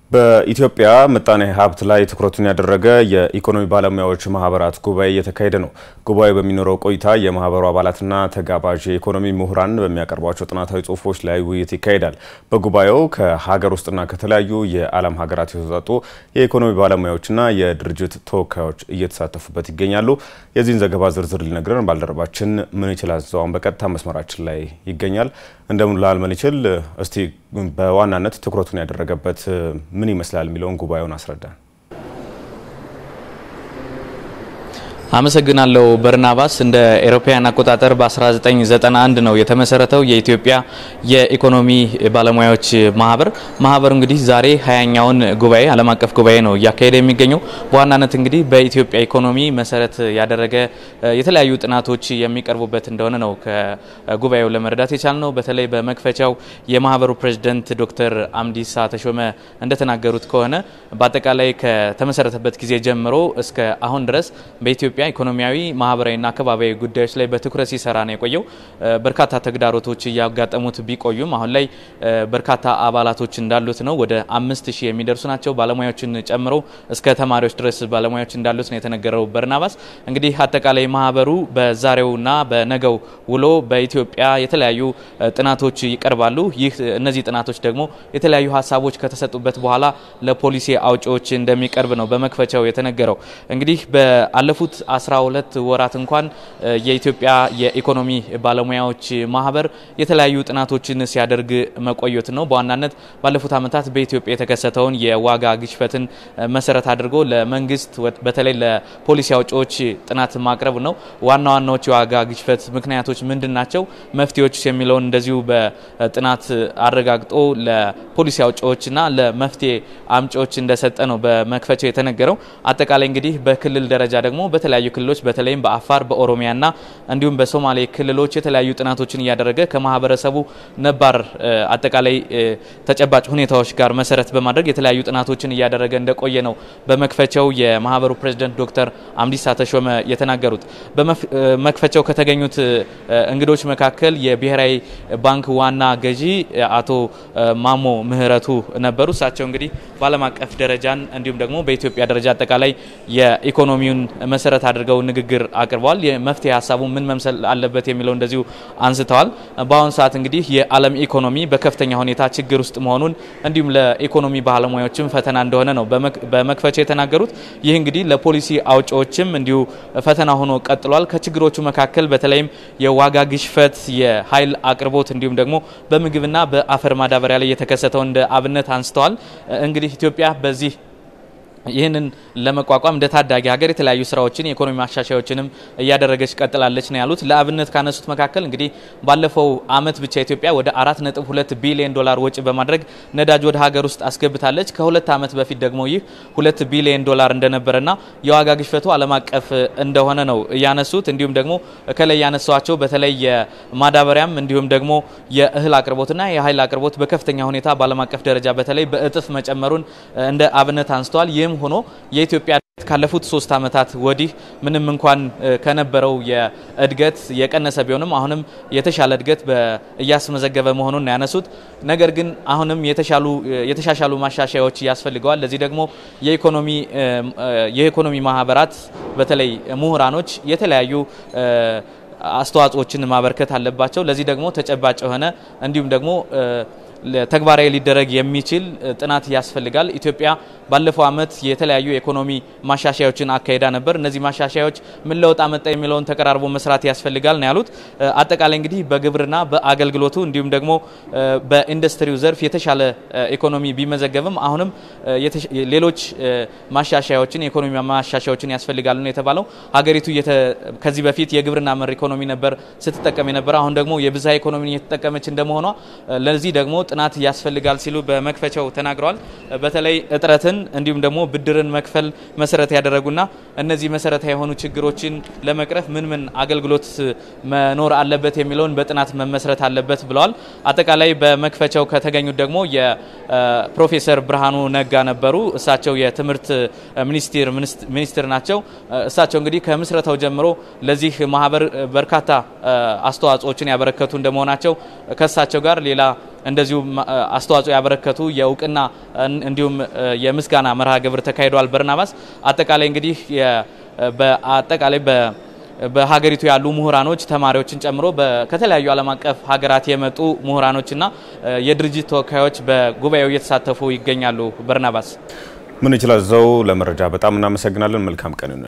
በኢትዮጵያ ምጣኔ ሀብት ላይ ትኩረቱን ያደረገ የኢኮኖሚ ባለሙያዎች ማህበራት ጉባኤ እየተካሄደ ነው። ጉባኤው በሚኖረው ቆይታ የማህበሩ አባላትና ተጋባዥ የኢኮኖሚ ምሁራን በሚያቀርቧቸው ጥናታዊ ጽሁፎች ላይ ውይይት ይካሄዳል። በጉባኤው ከሀገር ውስጥና ከተለያዩ የዓለም ሀገራት የተውጣጡ የኢኮኖሚ ባለሙያዎችና የድርጅት ተወካዮች እየተሳተፉበት ይገኛሉ። የዚህን ዘገባ ዝርዝር ሊነግረን ባልደረባችን ምን ይችላል ዘዋን በቀጥታ መስመራችን ላይ ይገኛል። እንደምን ላል ምን ይችል እስቲ በዋናነት ትኩረቱን ያደረገበት ምን ይመስላል የሚለውን ጉባኤውን አስረዳን። አመሰግናለሁ በርናባስ። እንደ ኤሮፓያን አቆጣጠር በ1991 ነው የተመሰረተው የኢትዮጵያ የኢኮኖሚ ባለሙያዎች ማህበር። ማህበሩ እንግዲህ ዛሬ ሀያኛውን ጉባኤ ዓለም አቀፍ ጉባኤ ነው እያካሄደ የሚገኘው። በዋናነት እንግዲህ በኢትዮጵያ ኢኮኖሚ መሰረት ያደረገ የተለያዩ ጥናቶች የሚቀርቡበት እንደሆነ ነው ከጉባኤው ለመረዳት የቻልነው። በተለይ በመክፈቻው የማህበሩ ፕሬዚደንት ዶክተር አምዲሳ ተሾመ እንደተናገሩት ከሆነ በአጠቃላይ ከተመሰረተበት ጊዜ ጀምሮ እስከ አሁን ድረስ በኢትዮጵያ ኢትዮጵያ ኢኮኖሚያዊ ማህበራዊና አካባቢያዊ ጉዳዮች ላይ በትኩረት ሲሰራ ነው የቆየው። በርካታ ተግዳሮቶች እያጋጠሙት ቢቆዩም አሁን ላይ በርካታ አባላቶች እንዳሉት ነው። ወደ አምስት ሺህ የሚደርሱ ናቸው ባለሙያዎችን ጨምሮ እስከ ተማሪዎች ድረስ ባለሙያዎች እንዳሉት ነው የተነገረው። በርናባስ እንግዲህ አጠቃላይ ማህበሩ በዛሬውና በነገው ውሎ በኢትዮጵያ የተለያዩ ጥናቶች ይቀርባሉ። ይህ እነዚህ ጥናቶች ደግሞ የተለያዩ ሀሳቦች ከተሰጡበት በኋላ ለፖሊሲ አውጪዎች እንደሚቀርብ ነው በመክፈቻው የተነገረው። እንግዲህ በአለፉት 12 ወራት እንኳን የኢትዮጵያ የኢኮኖሚ ባለሙያዎች ማህበር የተለያዩ ጥናቶችን ሲያደርግ መቆየት ነው። በዋናነት ባለፉት ዓመታት በኢትዮጵያ የተከሰተውን የዋጋ ግሽበትን መሰረት አድርጎ ለመንግስት በተለይ ለፖሊሲ አውጪዎች ጥናት ማቅረብ ነው። ዋና ዋናዎች የዋጋ ግሽበት ምክንያቶች ምንድን ናቸው፣ መፍትሄዎች የሚለውን እንደዚሁ በጥናት አረጋግጦ ለፖሊሲ አውጪዎችና ለመፍትሄ አምጪዎች እንደሰጠ ነው በመክፈቻው የተነገረው። አጠቃላይ እንግዲህ በክልል ደረጃ ደግሞ በተለያዩ ክልሎች በተለይም በአፋር በኦሮሚያና እንዲሁም በሶማሌ ክልሎች የተለያዩ ጥናቶችን እያደረገ ከማህበረሰቡ ነባር አጠቃላይ ተጨባጭ ሁኔታዎች ጋር መሰረት በማድረግ የተለያዩ ጥናቶችን እያደረገ እንደቆየ ነው በመክፈቻው የማህበሩ ፕሬዚደንት ዶክተር አምዲሳ ተሾመ የተናገሩት። በመክፈቻው ከተገኙት እንግዶች መካከል የብሔራዊ ባንክ ዋና ገዢ አቶ ማሞ ምህረቱ ነበሩ። እሳቸው እንግዲህ በዓለም አቀፍ ደረጃን እንዲሁም ደግሞ በኢትዮጵያ ደረጃ አጠቃላይ የኢኮኖሚውን መሰረት አድርገው ንግግር አቅርበዋል። የመፍትሄ ሀሳቡ ምን መምሰል አለበት የሚለው እንደዚሁ አንስተዋል። በአሁኑ ሰዓት እንግዲህ የዓለም ኢኮኖሚ በከፍተኛ ሁኔታ ችግር ውስጥ መሆኑን እንዲሁም ለኢኮኖሚ ባለሙያዎችም ፈተና እንደሆነ ነው በመክፈቻ የተናገሩት። ይህ እንግዲህ ለፖሊሲ አውጪዎችም እንዲሁ ፈተና ሆኖ ቀጥሏል። ከችግሮቹ መካከል በተለይም የዋጋ ግሽፈት፣ የኃይል አቅርቦት እንዲሁም ደግሞ በምግብና በአፈር ማዳበሪያ ላይ የተከሰተው እንደ አብነት አንስተዋል። እንግዲህ ኢትዮጵያ በዚህ ይህንን ለመቋቋም እንደ ታዳጊ ሀገር የተለያዩ ስራዎችን የኢኮኖሚ ማሻሻያዎችንም እያደረገች ቀጥላለች ነው ያሉት። ለአብነት ካነሱት መካከል እንግዲህ ባለፈው አመት ብቻ ኢትዮጵያ ወደ አራት ነጥብ ሁለት ቢሊዮን ዶላር ወጪ በማድረግ ነዳጅ ወደ ሀገር ውስጥ አስገብታለች። ከሁለት አመት በፊት ደግሞ ይህ ሁለት ቢሊዮን ዶላር እንደነበረና የዋጋ ግሽበቱ ዓለም አቀፍ እንደሆነ ነው ያነሱት። እንዲሁም ደግሞ ከላይ ያነሷቸው በተለይ የማዳበሪያም እንዲሁም ደግሞ የእህል አቅርቦትና የኃይል አቅርቦት በከፍተኛ ሁኔታ በዓለም አቀፍ ደረጃ በተለይ በእጥፍ መጨመሩን እንደ አብነት አንስተዋል። ይህም ሆኖ የኢትዮጵያ ካለፉት ሶስት ዓመታት ወዲህ ምንም እንኳን ከነበረው የእድገት የቀነሰ ቢሆንም አሁንም የተሻለ እድገት እያስመዘገበ መሆኑን ነው ያነሱት። ነገር ግን አሁንም የተሻሻሉ ማሻሻያዎች ያስፈልገዋል። ለዚህ ደግሞ የኢኮኖሚ የኢኮኖሚ ማህበራት በተለይ ምሁራኖች የተለያዩ አስተዋጽኦችን ማበርከት አለባቸው። ለዚህ ደግሞ ተጨባጭ የሆነ እንዲሁም ደግሞ ተግባራዊ ሊደረግ የሚችል ጥናት ያስፈልጋል። ኢትዮጵያ ባለፈው ዓመት የተለያዩ የኢኮኖሚ ማሻሻያዎችን አካሂዳ ነበር። እነዚህ ማሻሻያዎች ምን ለውጥ አመጣ የሚለውን ተቀራርቦ መስራት ያስፈልጋል ነው ያሉት። አጠቃላይ እንግዲህ በግብርና በአገልግሎቱ እንዲሁም ደግሞ በኢንዱስትሪው ዘርፍ የተሻለ ኢኮኖሚ ቢመዘገብም አሁንም ሌሎች ማሻሻያዎችን የኢኮኖሚ ማሻሻያዎችን ያስፈልጋሉ ነው የተባለው። ሀገሪቱ ከዚህ በፊት የግብርና መር ኢኮኖሚ ነበር ስትጠቀም የነበረ አሁን ደግሞ የብዝሃ ኢኮኖሚ እየተጠቀመች እንደመሆኗ ለዚህ ደግሞ ጥናት ያስፈልጋል ሲሉ በመክፈቻው ተናግረዋል። በተለይ እጥረትን እንዲሁም ደግሞ ብድርን መክፈል መሰረት ያደረጉና እነዚህ መሰረታዊ የሆኑ ችግሮችን ለመቅረፍ ምን ምን አገልግሎት መኖር አለበት የሚለውን በጥናት መመስረት አለበት ብለዋል። አጠቃላይ በመክፈቻው ከተገኙት ደግሞ የፕሮፌሰር ብርሃኑ ነጋ ነበሩ። እሳቸው የትምህርት ሚኒስቴር ሚኒስትር ናቸው። እሳቸው እንግዲህ ከምስረታው ጀምሮ ለዚህ ማህበር በርካታ አስተዋጽኦችን ያበረከቱ እንደመሆናቸው ከእሳቸው ጋር ሌላ እንደዚሁም አስተዋጽኦ ያበረከቱ የእውቅና እንዲሁም የምስጋና መርሃ ግብር ተካሂዷል። በርናባስ አጠቃላይ እንግዲህ በአጠቃላይ በሀገሪቱ ያሉ ምሁራኖች ተማሪዎችን ጨምሮ ከተለያዩ ዓለም አቀፍ ሀገራት የመጡ ምሁራኖችና የድርጅት ተወካዮች በጉባኤው እየተሳተፉ ይገኛሉ። በርናባስ ምን ይችላል ዘው ለመረጃ በጣም እናመሰግናለን። መልካም ቀን